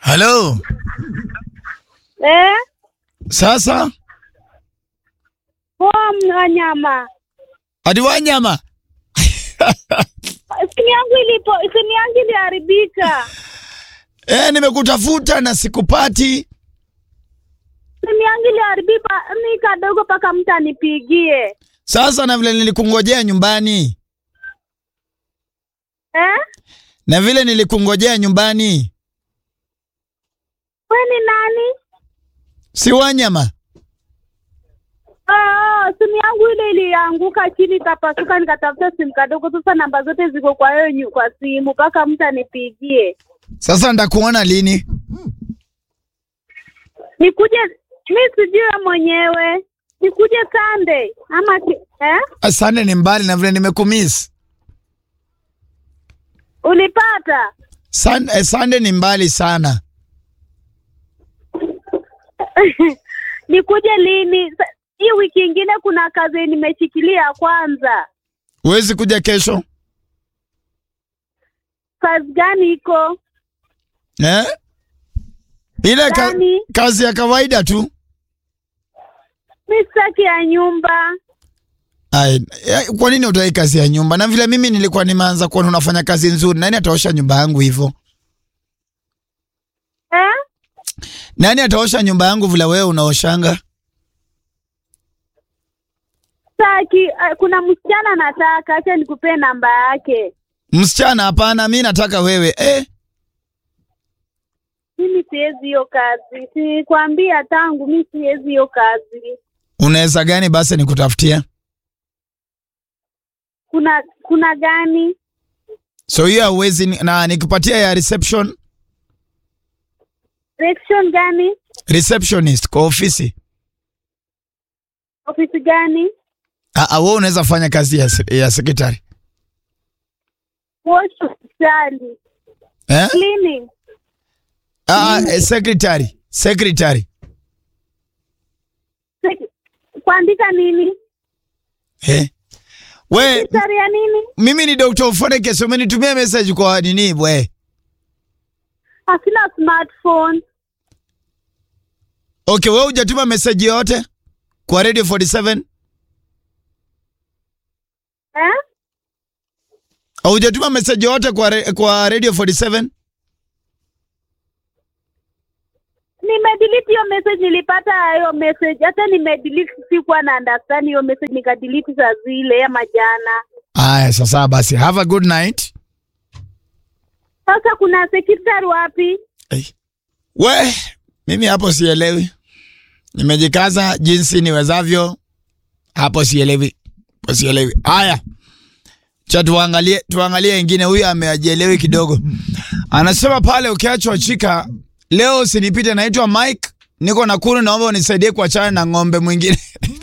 Halo. Eh, Sasa poa Mnganyama. hadi wanyama Simu yangu ilipo, simu yangu iliharibika. eh, nimekutafuta na sikupati. Simu yangu iliharibika ni kadogo mpaka mtu anipigie. Sasa na vile nilikungojea nyumbani Eh? na vile nilikungojea nyumbani, We ni nani? si wanyama. Oh, simu yangu ile ilianguka chini ikapasuka, nikatafuta simu kadogo. Sasa namba zote ziko kwa hiyo nyu- kwa simu mpaka mtu anipigie. Sasa ndakuona lini? Nikuje mi sijui wewe mwenyewe. Nikuje Sunday ama ki, eh? Asante, ni mbali na vile nimekumiss. Ulipata? Sun, eh, Sunday ni mbali sana. Nikuje lini? Sa- Hii wiki ingine kuna kazi nimeshikilia kwanza. Huwezi kuja kesho Kazi gani iko? eh? Ile ka, Gani? kazi ya kawaida tu. Mi sitaki ya nyumba. Ai, eh, kwa nini utai kazi ya nyumba? Na vile mimi nilikuwa nimeanza kuona unafanya kazi nzuri, nani ataosha nyumba yangu hivyo? Eh? Nani ataosha nyumba yangu vile wewe unaoshanga? Saki, uh, kuna msichana nataka, acha nikupee namba yake. Msichana? Hapana, mi nataka wewe eh. Mimi siwezi hiyo kazi, sikwambia tangu, mi siwezi hiyo kazi. Unaweza gani basi nikutafutia? Kuna kuna gani? So hiyo hauwezi ni- na nikupatia ya reception Section gani? receptionist kwa ofisi. Ofisi gani? Ah, ah, wewe unaweza fanya kazi ya, se- ya secretary. Wash hospitali. Eh? Cleaning. Ah, ah, eh, secretary. Secretary. Sek- Kuandika nini? Eh? We, Secretary ya nini? mimi ni Dr. Ufoneke, so umenitumia message kwa nini bwe? Hasina smartphone. Okay, wewe hujatuma message yote kwa Radio 47? Eh? Au hujatuma message yote kwa re, kwa Radio 47? Nimedelete hiyo message, nilipata hiyo message. Hata nimedelete, sikuwa na understand hiyo message, nikadelete saa zile ama jana. Aya, sasa basi, have a good night. Sasa kuna secretary wapi? Hey. We, mimi hapo sielewi. Nimejikaza jinsi niwezavyo. Hapo sielewi. Hapo sielewi. Haya. Cha tuangalie tuangalie ingine huyu ameajielewi kidogo. Anasema pale ukiachwa chika leo usinipite naitwa Mike. Niko Nakuru naomba unisaidie kuachana na ng'ombe mwingine.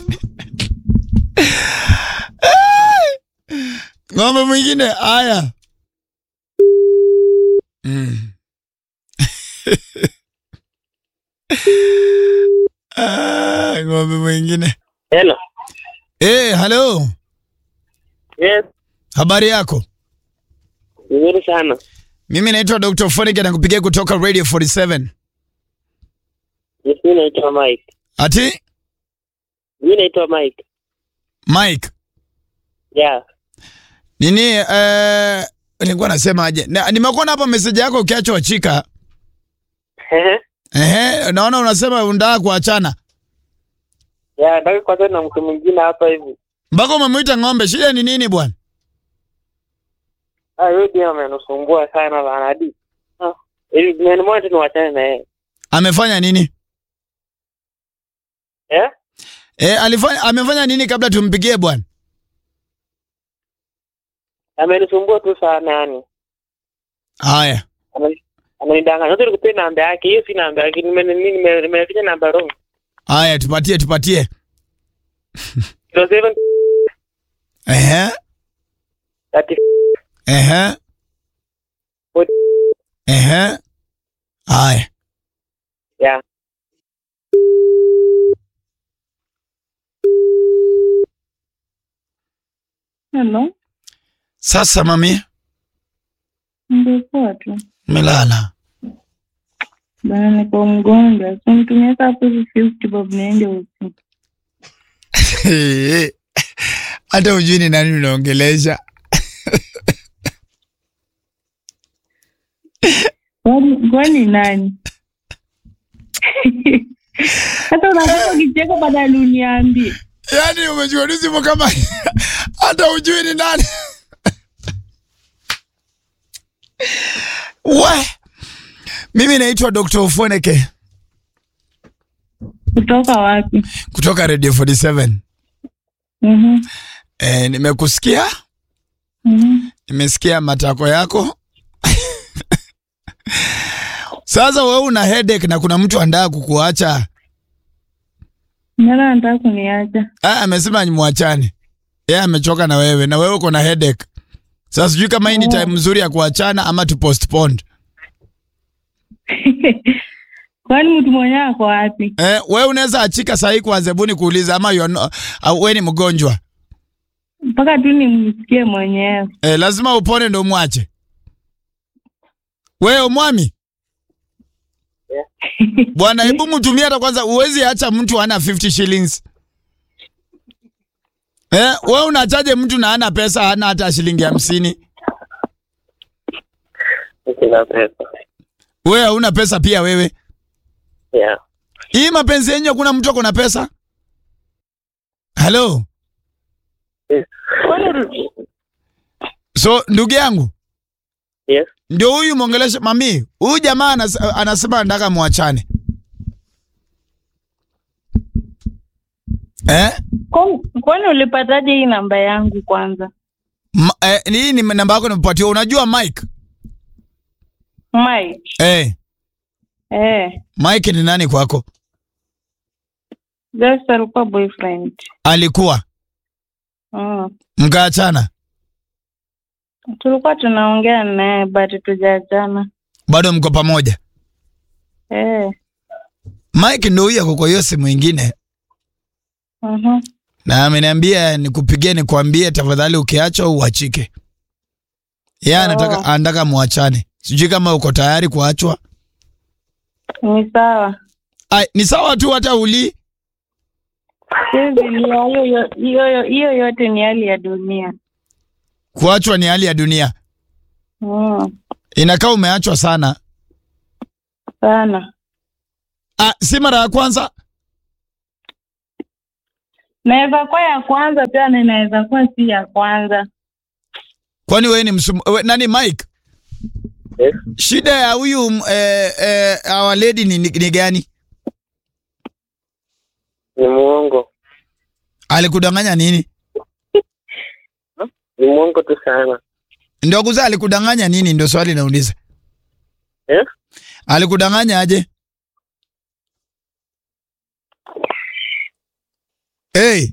ng'ombe mwingine haya. Mm. Ah, ng'ombe mwingine. Hello. Eh, hello. Yes, Habari yako? nzuri sana. Mimi naitwa Dr. Fonik na kupigia kutoka Radio 47. Yes, mimi naitwa Mike. Ati Mimi naitwa Mike. Mike, Yeah. nini eh nilikuwa nasema aje? Na, nimekuona hapa message yako ukiachwa chika. Ehe. Ehe, naona unasema unataka kuachana. Yeah, nataka kwanza na mtu mwingine hapa hivi. Mpaka umemwita ng'ombe, shida ni nini bwana? Ah, yeye ndiye amenisumbua sana bana hadi. Ah, ili mimi mmoja tu niwachane na yeye. Amefanya nini? Eh? Eh, alifanya amefanya nini kabla tumpigie bwana? Amenisumbua tu sana yani. Haya. Ana- Ananidanganya. Sasa nikupe namba yake. Hiyo si namba yake. Nime nime nime- nimeficha namba wrong. Haya, tupatie tupatie. 07 Ehe. 30 Ehe. Ehe. Haya. Yeah. Hello, Sasa mami, ndio poa tu. melala. Bana, niko mgonjwa, so nitumie saa hapo hivi 50 bob niende usiku. hata ujui ni nani unaongelesha. Kwani kwani nani? Sasa unataka kicheko badala uniambie. Yaani umejua simu kama hata ujui ni nani. We, mimi naitwa Dr. Ufoneke Kutoka wapi? kutoka Radio 47. Mhm. E, nimekusikia, Mhm. nimesikia matako yako. Sasa wewe una headache na kuna mtu andaa kukuacha. Nani anataka kuniacha? Ah, amesema mwachane. Yeye amechoka na wewe na wewe uko na headache. Sasa sijui kama hii ni time nzuri ya kuachana ama tu postpone. Kwani mtu mwenyewe ako wapi? Eh, wewe unaweza achika saa hii kwa zebuni kuuliza ama you are no, uh, wewe ni mgonjwa. Mpaka tu nimsikie mwenyewe. Eh, lazima upone ndo mwache. Wewe mwami? Bwana, hebu mtumie hata kwanza, uwezi acha mtu ana 50 shillings. Eh, wewe unachaje mtu na ana pesa hana hata shilingi hamsini? Sina pesa. Wewe hauna pesa pia wewe. Yeah. Hii mapenzi yenyewe kuna mtu ako na pesa? Hello. Kwani So ndugu yangu, Yes. ndio huyu mwongelesha mami. Huyu jamaa anas, anasema anataka muachane. Eh? kwani- kwani ulipataje hii namba yangu kwanza? Ma, eh, hii ni namba yako nimepatiwa. Unajua Mike? Mike. Eh, Eh, Mike ni nani kwako? just alikuwa boyfriend. Alikuwa Mm. mkaachana, Tulikuwa tunaongea naye but tujaachana. bado mko pamoja? Eh. Mike ndio huyu ako kwa hiyo simu ingine, Mhm. na ameniambia nikupigie nikwambie, tafadhali ukiachwa uachike. Yeye anataka Oh. anataka muachane. Sijui kama uko tayari kuachwa. Ni sawa. Ai, ni sawa tu hata uli Siwezi lia, hiyo yo- hiyo yo- hiyo yote ni hali ya dunia. kuachwa ni hali ya dunia. Mm. Inakaa umeachwa sana. Sana. Ah, si mara ya kwanza. Naweza kuwa ya kwanza pia na inaweza kuwa si ya kwanza. Kwani wewe ni msum, we, nani Mike? Yes. Shida ya huyu mm, eh, eh, our lady ni, ni, ni gani? Ni muongo. Alikudanganya nini? Ni muongo tu sana. Ndio kuzaa alikudanganya nini? Ndio swali nauliza. Eh? Alikudanganya aje? Hey.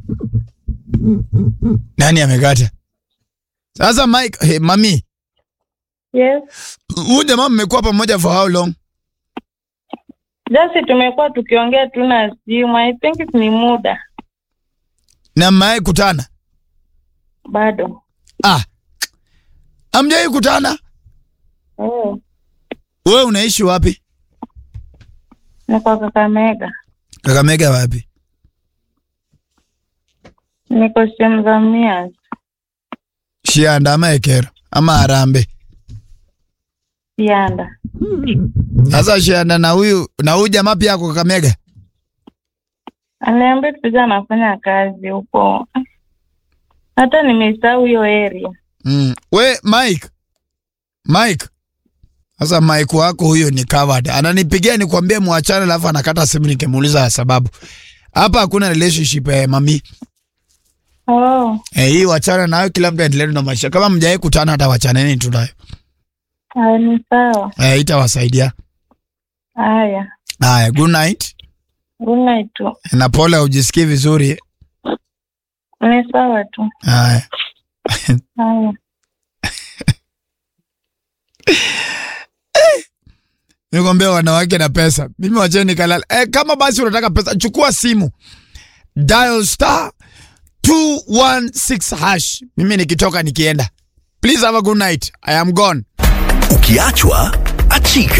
Nani amekata? Sasa Mike, hey, mami, Yes. huyu jamaa mmekuwa pamoja for how long? Just tumekuwa tukiongea tu na simu. I think ni muda Na mmewahi kutana? bado. Ah. Amjai kutana? Oh. Wewe unaishi wapi? Ni kwa Kakamega. Kakamega wapi? Niko sehemu za Mias. Shianda ama Ekero ama Harambe. Sianda. Sasa Shianda na huyu na huyu jamaa pia ako Kakamega. Aliambia tuja anafanya kazi huko. Hata nimesahau hiyo area. Mm. We Mike. Mike. Sasa Mike wako huyo ni covered. Ananipigia nikwambie muachane alafu anakata simu nikimuuliza sababu. Hapa hakuna relationship eh, mami. Oh. Eh, hii wachana nayo kila mtu aendelee na maisha. Kama mjawahi kutana hata wachaneni tu nayo. Ah, ni sawa. Eh, itawasaidia. Haya. Haya, good night. Good night tu. Na pole ujisikii vizuri. Ni sawa tu. Haya. Haya. Nikwambia wanawake na pesa. Mimi wacheni kalala. Eh, kama basi unataka pesa, chukua simu. Dial star 216 hash. Mimi nikitoka nikienda. Please have a good night. I am gone. Ukiachwa achika.